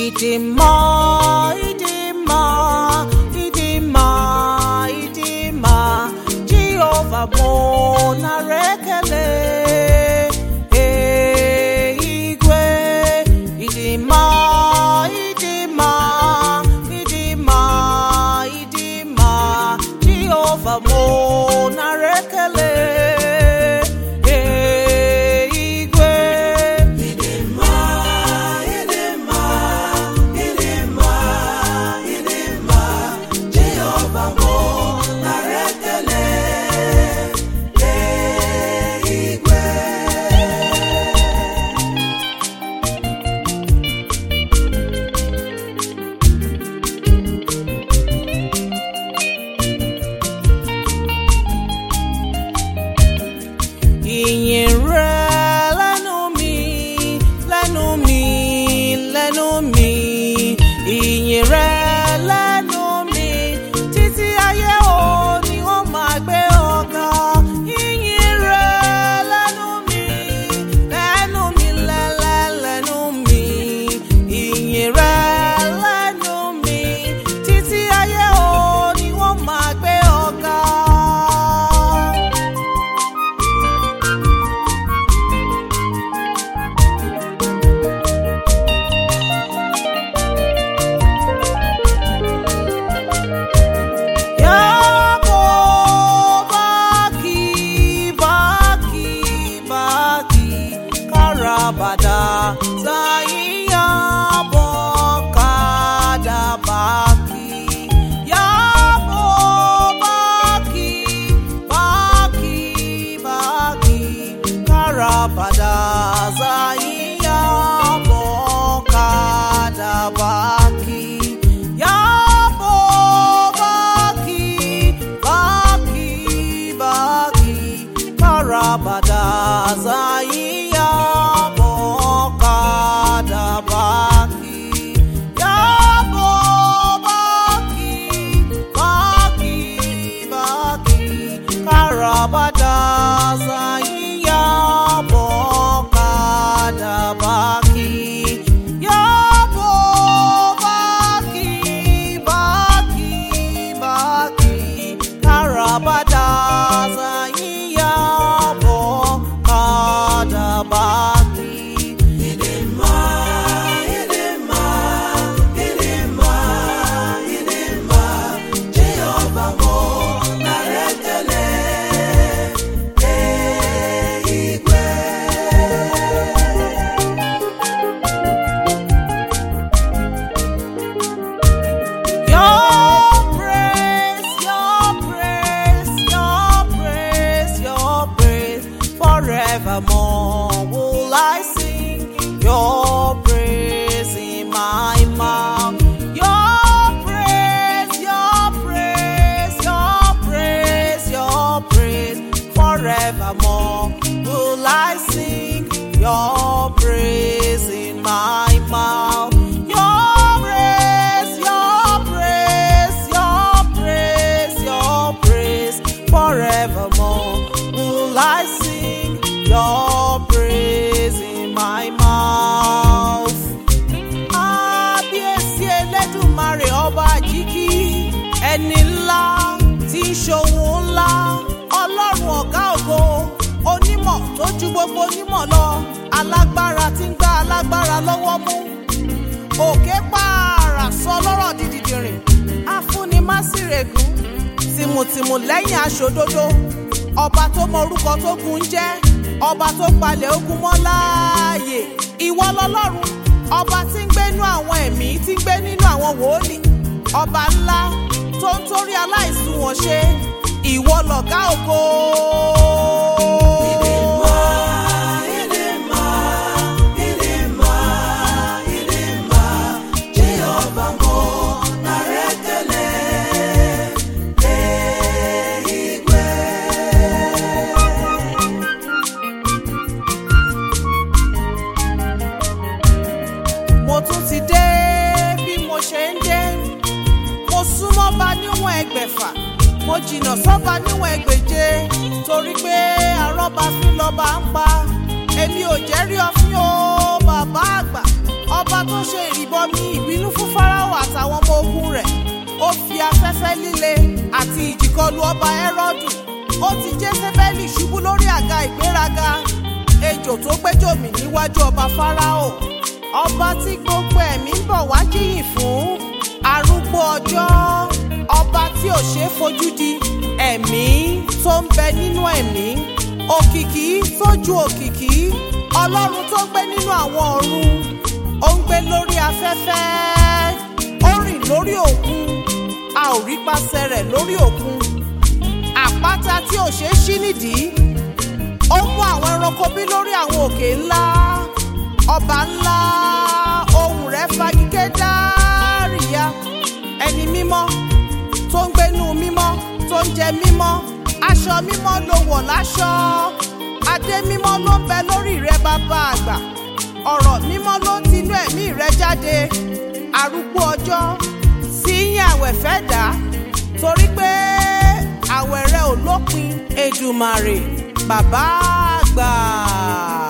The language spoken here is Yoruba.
Idima, Idima, Idima, Idima, Jehovah bona rekele. Eh, Igwe, Idima, Idima, Idima, Idima, Jehovah bona rekele. Eh, Igwe, Idima, Idima, Idima, Idima, Jehovah bona rekele. Eh, Igwe. ìyìn rẹ lẹ́nu mi lẹ́nu mi lẹ́nu mi ìyìn rẹ lẹ́nu mi títí ayé o ni wọ́n máa gbé ọ̀gá ìyìn rẹ lẹ́nu mi lẹ́nu mi lẹ́lẹ́ lẹ́nu mi ìyìn rẹ lẹ́nu mi títí ayé o ni wọ́n máa gbé ọ̀gá. Yabo baki baki baki karabada zaiya kada baki Yabo baki baki baki karabada zaiya kada baki Yabo baki baki baki karabada zaiya kada baki Yabo baki baki baki karabada zaiya kada baki Yabo baki baki baki karabada zaiya kada baki Idima, Idima, Idima, Idima, Jehovah mo narekele, eh, Igwe. Your praise, your praise, your praise, your praise, forevermore will I sing your praise in my mouth. Your praise, your praise, your praise, your praise, forevermore will I sing your praise in my mouth. Your praise, your praise, your praise, your praise, forevermore will I sing your praise in my mouth. Kábíyèsí Elédùmarè ọba àjíkí ẹni ńlá tí ń ṣòwò ńlá ọlọ́run ọ̀gá ògo onímọ̀ tó ju gbogbo onímọ̀ lọ alágbára tí ń gbá alágbára lọ́wọ́ mú òkè pààrà sọ lọ́rọ̀ dídìdìrìn afúnimásírègùn tìmùtìmù lẹ́yìn aṣòdodo ọba tó mọ orúkọ tó gun ń jẹ́ ọba tó palẹ̀ ogun mọ́ láàyè ìwọ lọlọ́run ọba tí ń gbénú àwọn ẹ̀mí tí ń gbé nínú àwọn wòólì ọba ńlá tó ń torí aláìsùn wọn ṣe ìwọ lọ̀gá ògo. Idima, Idima, Idima, Idima, Jehovah mo narekele, eh, Igwe. mo tún ti dé bí mo ṣe ń dé mo súnmọ́ bá níwọ̀n ẹgbẹ̀fà mo jìnnà sọ́ba níwọ̀n ẹgbẹ̀je torí pé àrọ́bà fín lọ́ba ń pa èmi ò jẹ́ rí ọfín o bàbá àgbà ọba tó ṣe ìrìbọmi ìbínú fún fáráò àtàwọn ọmọ ogun rẹ̀ ó fi afẹ́fẹ́ líle àti ìjìkọlù ọba ẹ́rọ́dù ó ti jésébẹ́lì ṣubú lórí àga ìgbéraga ejò tó gbẹ́jọ́ mì níwájú ọba fáráò ọba tí gbogbo ẹ̀mí ń bọ̀ wá jíyìn fún arúgbó ọjọ́ ọba tí ò ṣeé fojú di ẹ̀mí tó ń bẹ nínú ẹ̀mí òkìkí tó ju òkìkí ọlọ́run tó gbé nínú àwọn ọ̀run ó ń gbé lórí afẹ́fẹ́ ó rìn lórí òkun a ò rí pàṣẹ rẹ̀ lórí òkun àpáta tí ò ṣeé ṣí nídìí ó mú àwọn ẹranko bí lórí àwọn òkè ńlá ọba ńlá ohùn rẹ̀ fagigé dáríya ẹni mímọ́ tó ń gbénú mímọ́ tó ń jẹ mímọ́ aṣọ mímọ́ ló wọ̀ láṣọ adé mímọ́ ló ń bẹ lórí rẹ bàbá àgbà ọ̀rọ̀ mímọ́ ló ń tinú ẹ̀mí rẹ jáde arúgbó ọjọ́ sí yín àwẹ̀ fẹ́ dà torí pé àwẹ̀ rẹ ò lópin Èdùmàrè bàbá àgbà.